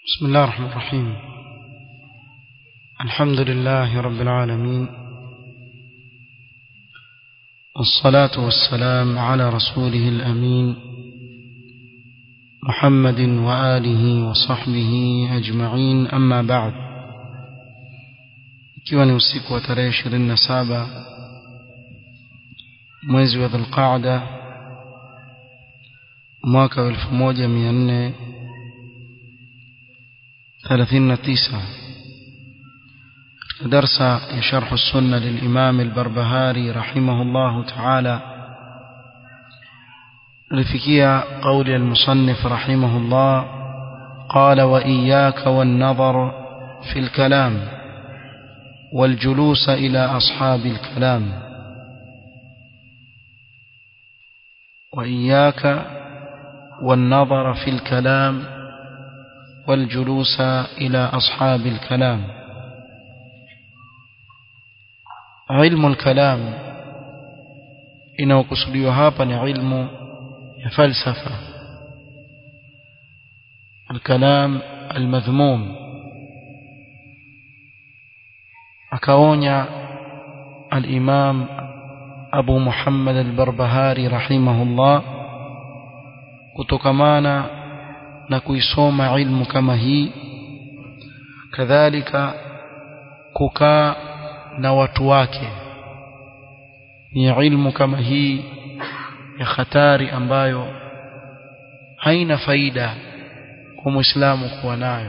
بسم الله الرحمن الرحيم الحمد لله رب العالمين والصلاة والسلام على رسوله الأمين محمد وآله وصحبه أجمعين أما بعد ikiwa ni usiku wa tarehe ishirini na saba mwezi wa dhulqaada mwaka wa elfu moja mia nne ثلاثين نتيسة درس شرح السنة للإمام البربهاري رحمه الله تعالى لفكية قول المصنف رحمه الله قال وإياك والنظر في الكلام والجلوس إلى أصحاب الكلام وإياك والنظر في الكلام والجلوس إلى أصحاب الكلام علم الكلام inayokusudiwa hapa ni ilmu ya falsafa الكلام المذموم akaonya الإمام أبو محمد البربهاري رحمه الله kutokamana na kuisoma ilmu kama hii kadhalika kukaa na watu wake ni ilmu kama hii ya hatari ambayo haina faida kwa muislamu kuwa nayo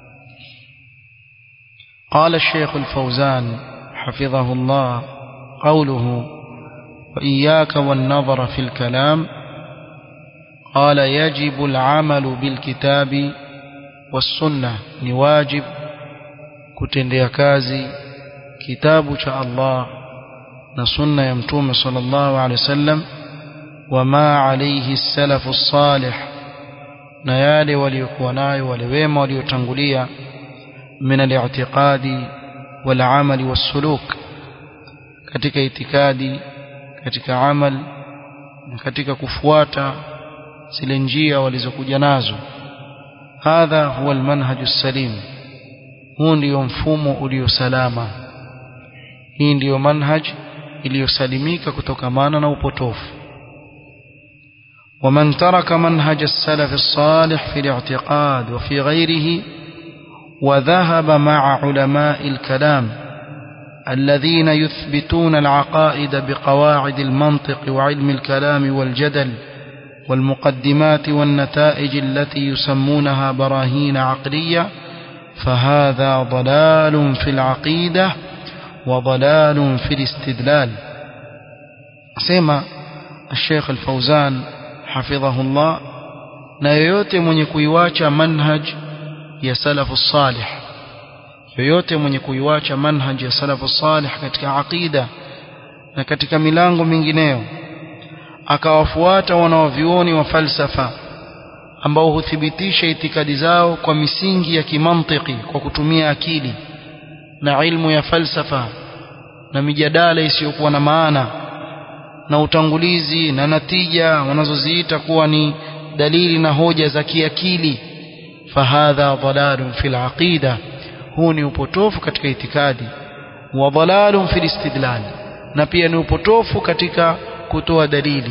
قال الشيخ الفوزان حفظه الله قوله وإياك والنظر في الكلام قال يجب العمل بالكتاب والسنة نواجب kutendea kazi kitabu cha Allah na sunna ya mtume sallallahu alaihi wasallam wama alayhi salafu salih na yale waliokuwa nayo wale wema waliotangulia min al-i'tiqadi wal amali was suluk katika itikadi katika amal na katika kufuata zile njia walizokuja nazo hadha huwa almanhaju salim huu ndio mfumo uliosalama hii ndiyo manhaj iliyosalimika kutokamana na upotofu ومن ترك منهج السلف الصالح في الاعتقاد وفي غيره وذهب مع علماء الكلام الذين يثبتون العقائد بقواعد المنطق وعلم الكلام والجدل والمقدمات والنتائج التي يسمونها براهين عقلية فهذا ضلال في العقيدة وضلال في الاستدلال سيما الشيخ الفوزان حفظه الله na yoyote mwenye kuiwacha manhaj ya salafu salih yoyote mwenye kuiwacha manhaj ya salafu salih katika aqida na katika milango mingineyo akawafuata wanaovyuoni wa falsafa ambao huthibitisha itikadi zao kwa misingi ya kimantiki kwa kutumia akili na ilmu ya falsafa na mijadala isiyokuwa na maana na utangulizi na natija wanazoziita kuwa ni dalili na hoja za kiakili fahadha dhalalun fil aqida huu ni upotofu katika itikadi wa dhalalun fil istidlal na pia ni upotofu katika kutoa dalili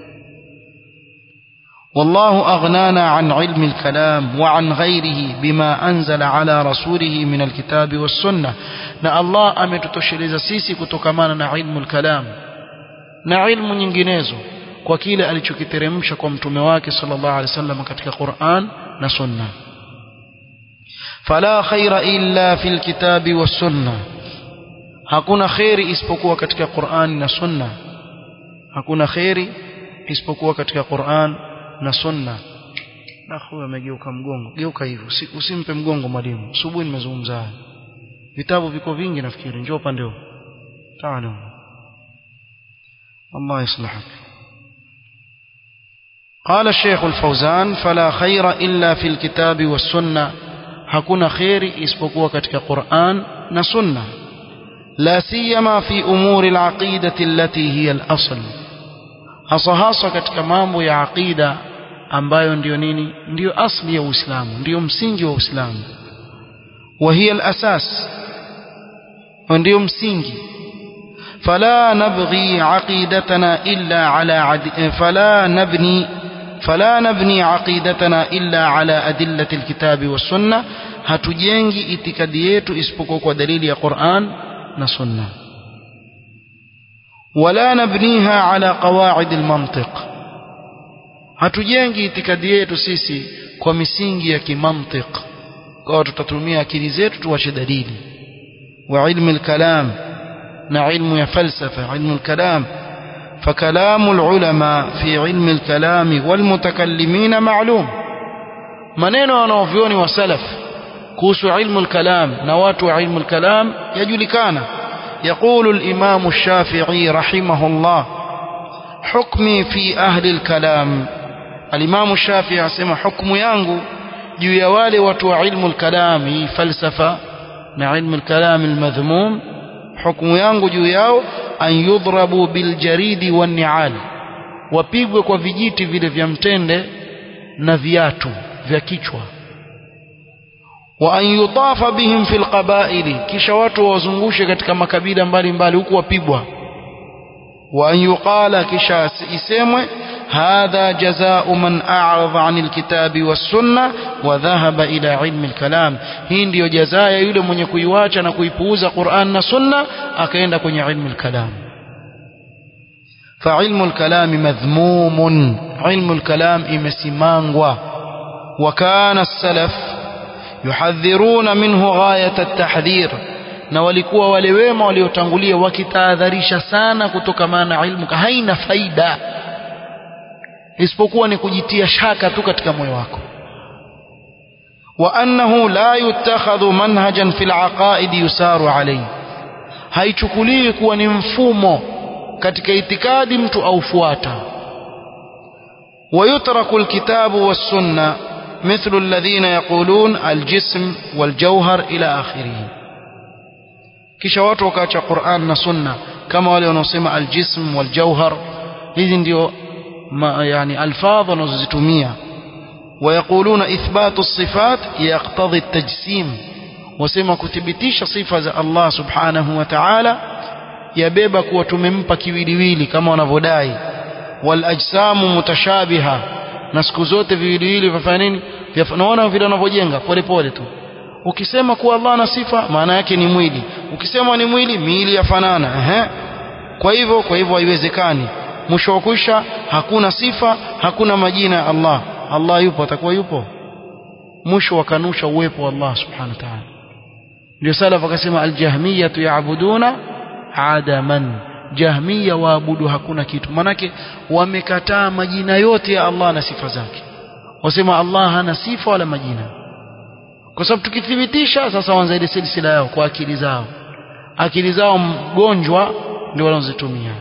والله أغنانا عن علم الكلام وعن غيره بما أنزل على رسوله من الكتاب والسنة na Allah ametutosheleza sisi kutokamana na ilmu al-kalam na ilmu nyinginezo kwa kile alichokiteremsha kwa mtume wake sallallahu alaihi wasallam katika Qur'an na Sunna fala khaira illa fil kitabi was sunna hakuna khairi isipokuwa katika Qur'an na Sunna hakuna khairi isipokuwa katika Qur'an na Sunna na huyo amegeuka mgongo geuka hivyo usimpe mgongo mwalimu asubuhi nimezungumza haya vitabu viko vingi nafikiri njoo upande huu taala الله يصلحك قال الشيخ الفوزان فلا خير إلا في الكتاب والسنة hakuna khairi isipokuwa katika Qur'an na Sunna la siyama fi umuri al-aqidati allati hiya al-asl hasa hasa katika mambo ya aqida ambayo ndiyo nini ndiyo asli ya Uislamu ndiyo msingi wa Uislamu wa hiya al-asas ndiyo msingi فلا نبغي عقيدتنا إلا على عد... فلا نبني فلا نبني عقيدتنا إلا على أدلة الكتاب والسنة hatujengi itikadi yetu isipokuwa kwa dalili ya Qur'an na Sunna wala nabniha ala qawaid almantiq hatujengi itikadi yetu sisi kwa misingi ya kimantiq kwa tutatumia akili zetu tuache dalili wa ilmu alkalam na ilmu ya falsafa ilmu alkalam فكلام العلماء في علم الكلام والمتكلمين معلوم maneno wanaovioni wa salaf kuhusu ilmu al-kalam na watu wa ilmu al-kalam yajulikana يقول الإمام الشافعي رحمه الله حكمي في أهل الكلام الإمام الشافعي asema hukumu yangu juu ya wale watu wa ilmu al-kalam hii falsafa na ilmu al-kalam al-madhmum hukumu yangu juu yao an yudhrabu biljaridi wan ni'al wapigwe kwa vijiti vile vya mtende na viatu vya kichwa wa an yutafa bihim fil qabaili kisha watu wazungushe katika makabila mbalimbali huku wapigwa wa an yuqala kisha isemwe hadha jazaa'u man a'rada 'anil kitabi was sunna wa dhahaba ila ilmi al-kalam hii ndiyo jazaa ya yule mwenye kuiwacha na kuipuuza Qur'an na sunna akaenda kwenye ilmu al-kalam فعلم الكلام مذموم علم الكلام imesimangwa وكان السلف يحذرون منه غاية التحذير na walikuwa wale wema waliotangulia wakitahadharisha sana kutokamana na ilmu haina faida isipokuwa ni kujitia shaka tu katika moyo wako wa annahu la yutakhadhu manhajan fil aqaid yusaru alayhi haichukuliwi kuwa ni mfumo katika itikadi mtu aufuata ويترك الكتاب والسنة مثل الذين يقولون الجسم والجوهر إلى آخره kisha watu wakaacha Qur'an na Sunna kama wale wanaosema aljism waljauhar hizi ndio yani alfadh wanazozitumia ويقولون إثبات الصفات يقتضي التجسيم wasema kuthibitisha sifa za Allah subhanahu wa ta'ala yabeba kuwa tumempa kiwiliwili kama wanavyodai wal ajsamu mutashabiha na siku zote viwiliwili vifanya nini naona vile wanavyojenga pole pole tu ukisema kuwa Allah ana sifa maana yake ni mwili ukisema ni mwili miili yafanana ehe kwa hivyo kwa hivyo haiwezekani mwisho wa kwisha hakuna sifa hakuna majina ya Allah Allah yupo atakuwa yupo mwisho wakanusha uwepo wa Allah subhanahu wa ta'ala ndio salaf akasema aljahmiyatu yaabuduna adaman jahmiya waabudu hakuna kitu manake wamekataa majina yote ya Allah na sifa zake wasema Allah hana sifa wala majina kwa sababu tukithibitisha sasa wanza ile silsila yao kwa akili zao akili zao mgonjwa ndio wanazozitumia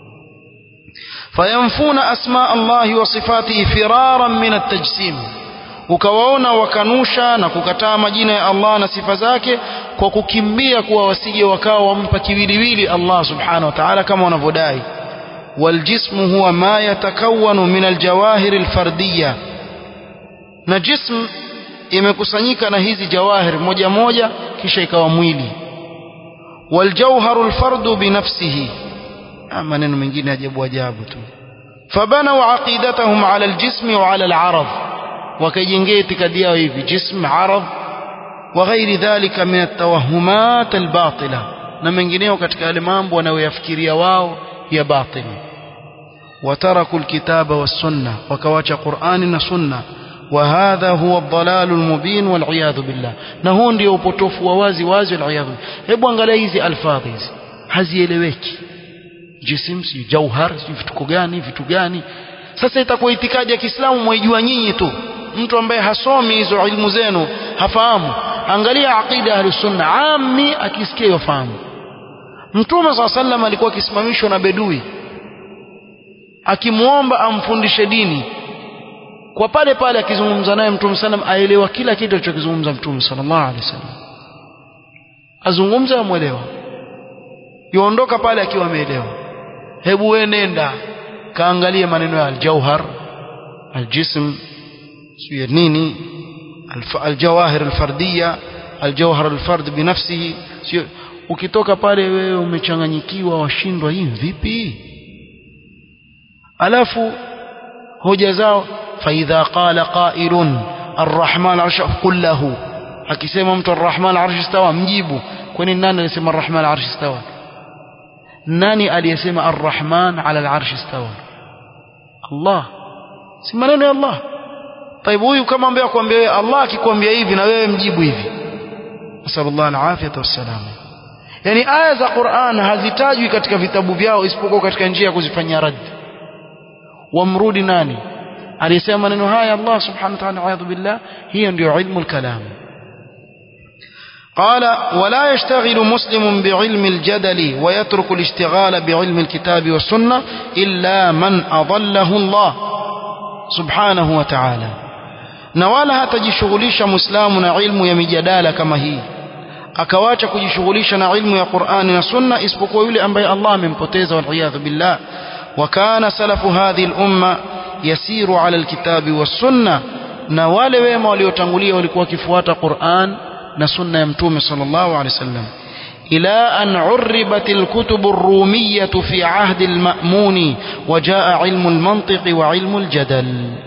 fayamfuna asma Allah wa sifatihi firaran min at-tajsim ukawaona wakanusha na kukataa majina ya Allah na sifa zake kwa kukimbia kuwa wasije wakawa wampa kiwiliwili Allah subhanahu wa ta'ala kama wanavyodai والجسم هو ما يتكون من الجواهر الفردية na jism imekusanyika na hizi jawahir moja moja kisha ikawa mwili waljawharu alfardu binafsihi maneno mengine ajabu ajabu tu fabanu aqidatahum ala aljism wa ala alarad wakajengea itikadi yao hivi jism arad wa ghairi dhalika min atawahumat albatila na mengineo katika yale mambo wanayoyafikiria wao ya batili wataraku alkitaba was-sunna wakawacha Qur'ani na sunna وهذا هو الضلال المبين والعياذ بالله na huu ndio upotofu wa wazi wazi والعياذ hebu angalia hizi alfadhi hizi hazieleweki jisim si jauhar si vitu gani vitu gani sasa itakuwa itikadi ya Kiislamu mwaijua nyinyi tu mtu ambaye hasomi hizo ilmu zenu hafahamu angalia aqida ahlus sunna ammi akisikia yafahamu mtume swalla sallam alikuwa akisimamishwa na bedui akimuomba amfundishe dini kwa pale pale akizungumza naye mtume sallam aelewa kila kitu alichokizungumza mtume sallallahu alaihi wasallam azungumza amwelewa yuondoka pale akiwa ameelewa hebu wewe nenda kaangalie maneno ya al-jauhar aljism sio nini aljawahir alfardiya aljawhar alfard binafsihi sio ukitoka pale wewe umechanganyikiwa washindwa hii vipi alafu hoja zao faidha qala qailun arrahman arsha qul lahu akisema mtu arrahman arsh istawa mjibu kwani nani alisema arrahman arsh istawa nani aliyesema arrahman ala alarsh istawa Allah si maneno ya Allah طيب huyu kama ambaye akwambia Allah akikwambia hivi na wewe mjibu hivi nasallallahu alafiyata wassalam yani aya za Qur'an hazitajwi katika vitabu vyao isipokuwa katika njia ya kuzifanyia rad wamrudi nani aliyesema maneno haya Allah subhanahu wa ta'ala a'udhu billah hiyo ndio ilmu al-kalam قال ولا يشتغل مسلم بعلم الجدل ويترك الاشتغال بعلم الكتاب والسنة إلا من أضله الله سبحانه وتعالى نوالا هتجشغليش مسلم علم يمجدال كما هي akawacha kujishughulisha na ilmu ya Qur'ani na Sunna isipokuwa yule ambaye Allah amempoteza waliyadhu billah wa kana salafu hadhihi al-umma yasiru ala al-kitabi was-sunna na wale wema waliotangulia walikuwa wakifuata Qur'an na sunna ya mtume sallallahu alaihi wasallam ila an urribat al-kutub ar-rumiyyah fi ahd al-ma'mun wa jaa ilmu al-mantiq wa ilmu al-jadal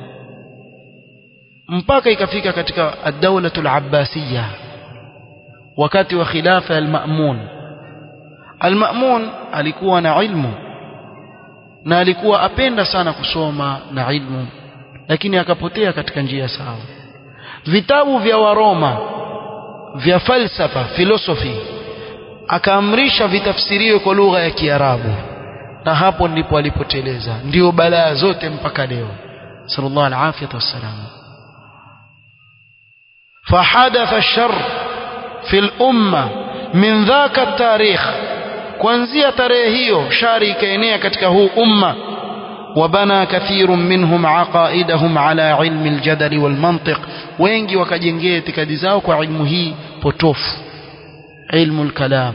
mpaka ikafika katika ad-dawla al-abbasiyah wakati wa khilafa al-Ma'mun al-Ma'mun alikuwa na ilmu na alikuwa apenda sana kusoma na ilmu lakini akapotea katika njia sawa vitabu vya Waroma vya falsafa philosophy akaamrisha vitafsiriwe kwa lugha ya Kiarabu na hapo ndipo alipoteleza ndio balaa zote mpaka leo sallallahu alaihi wasallam فحدث الشر في الأمة من ذاك التاريخ kuanzia tarehe hiyo shari ikaenea katika huu umma وبنى كثير منهم عقائدهم على علم الجدل والمنطق wengi wakajengea itikadi zao kwa ilmu hii potofu ilmu الكلام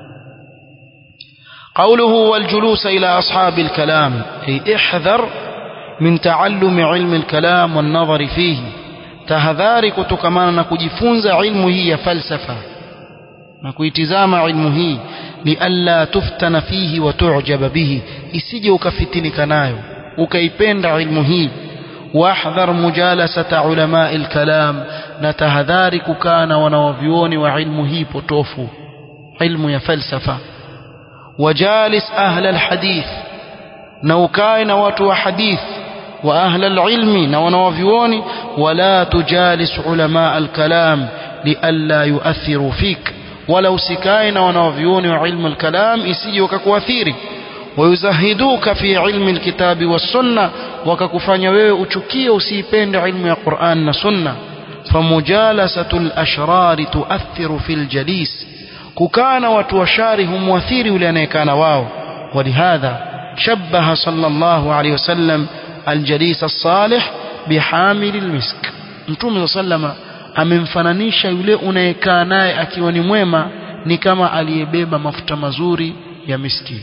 قوله والجلوس إلى أصحاب الكلام أي احذر من تعلم علم الكلام والنظر فيه tahadhari kutokamana na kujifunza ilmu hii ya falsafa na kuitizama ilmu hii lialla tuftana fihi wa tu'jaba bihi isije ukafitinika nayo ukaipenda ilmu hii wahdhar mujalasata ulama alkalam na tahadhari kukaa na wanawavyuoni wa ilmu hii potofu ilmu ya falsafa wajalis ahla alhadith na ukae na watu wa hadith وأهل العلم نونوفيون ولا تجالس علماء الكلام لئلا يؤثروا فيك ولو سكاين ونوفيون وعلم الكلام إسي وككواثيري ويزهدوك في علم الكتاب والسنة وككفاني wewe uchukie usipende ilmu ya Qur'an na Sunna فمجالسة الأشرار تؤثر في الجليس ككان وتوشاره مؤثير لأنيكان واو ولهذا شبه صلى الله عليه وسلم الجليس الصالح بحامل المسك mtume sallama amemfananisha yule unayekaa naye akiwa ni mwema ni kama aliyebeba mafuta mazuri ya miski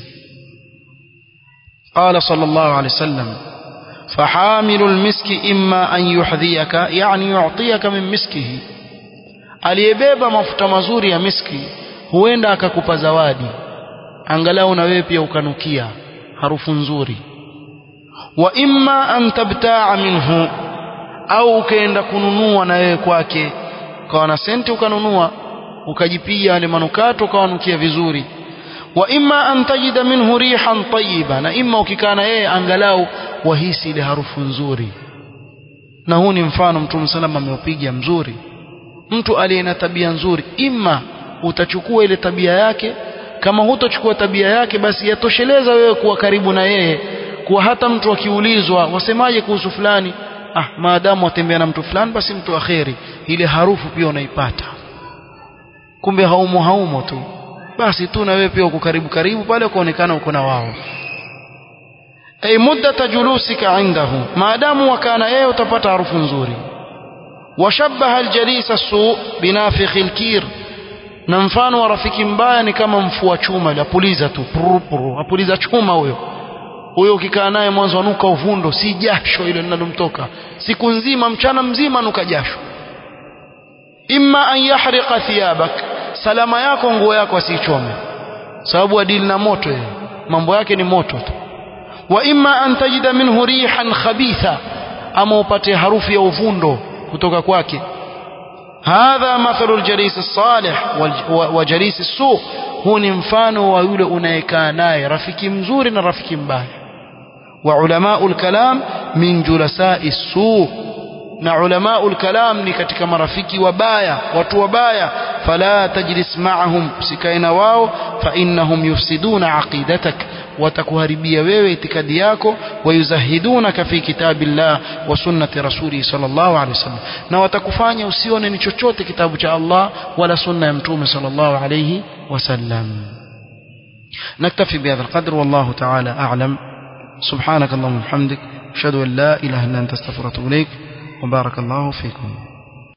قال صلى الله عليه وسلم فحامل المسك إما أن يحذيك يعني يعطيك من مسكه aliyebeba mafuta mazuri ya miski huenda akakupa zawadi angalau na wewe pia ukanukia harufu nzuri wa imma an tabtaa minhu au ukaenda kununua na wewe kwake ukawa na senti ukanunua ukajipiga yale manukato ukawanukia vizuri wa imma an tajida minhu rihan tayyiba na imma ukikaa na yeye angalau wahisi ile harufu nzuri na huu ni mfano mtume salama ameupiga mzuri mtu aliye na tabia nzuri imma utachukua ile tabia yake kama hutochukua tabia yake basi yatosheleza wewe kuwa karibu na yeye kuwa hata mtu akiulizwa wasemaje kuhusu fulani ah maadamu watembea na mtu fulani basi mtu akheri ile harufu pia unaipata kumbe haumo haumo tu basi tu na wewe pia uko karibu karibu pale ukaonekana uko na wao ay muddata julusika indahu maadamu wakana yeye utapata harufu nzuri washabaha aljalisa su binafikhi alkir na mfano wa rafiki mbaya ni kama mfua chuma apuliza tu puru puru apuliza chuma huyo huyo ukikaa naye mwanzo anuka uvundo si jasho ile linalomtoka siku nzima mchana mzima anuka jasho imma an yahriqa thiyabak salama yako nguo yako asiichome sababu adili na moto yeye mambo yake ni moto tu wa imma an tajida minhu rihan khabitha ama upate harufu ya uvundo kutoka kwake hadha mathalu aljalis as-salih wa jalis as-su huu ni mfano wa yule unayekaa naye rafiki mzuri na rafiki mbaya wa ulamau al-kalam min julasai as-su na ulamau al-kalam ni katika marafiki wabaya watu wabaya fala tajlis ma'ahum sikaina wao fa innahum yufsiduna aqidatak watakuharibia wewe itikadi yako wayuzahidunaka fi kitabillah wa sunnati rasuli sallallahu alaihi wasallam na watakufanya usione ni chochote kitabu cha Allah wala sunna ya mtume sallallahu alaihi wasallam نكتفي بهذا القدر والله تعالى أعلم سبحانك اللهم وبحمدك أشهد أن لا إله إلا أنت استغفرك وأتوب إليك وبارك الله فيكم